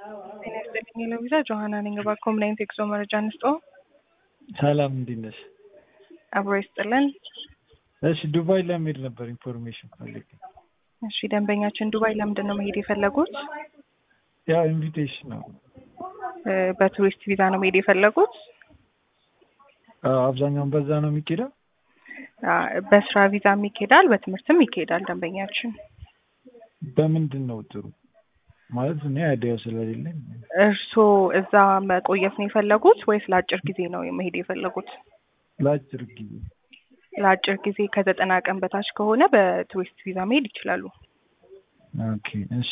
ጤና ይስጥልኝ የለቪዛ ጆሀና ነኝ። በኮምፕላይንት ኤክሶ መረጃ እንስጠው። ሰላም እንዴት ነሽ? አብሮ ይስጥልን። እሺ ዱባይ ለመሄድ ነበር ኢንፎርሜሽን ፈልጌ። እሺ ደንበኛችን ዱባይ ለምንድን ነው መሄድ የፈለጉት? ያው ኢንቪቴሽን ነው። እ በቱሪስት ቪዛ ነው መሄድ የፈለጉት? አዎ፣ አብዛኛውን በዛ ነው የሚኬደው። አ፣ በስራ ቪዛም ይኬዳል፣ በትምህርትም ይኬዳል። ደንበኛችን በምንድን ነው ጥሩ ማለት እኔ አይዲያው ስለሌለኝ እርስዎ እዛ መቆየት ነው የፈለጉት ወይስ ለአጭር ጊዜ ነው መሄድ የፈለጉት? ለአጭር ጊዜ ለአጭር ጊዜ ከዘጠና ቀን በታች ከሆነ በቱሪስት ቪዛ መሄድ ይችላሉ። ኦኬ እሺ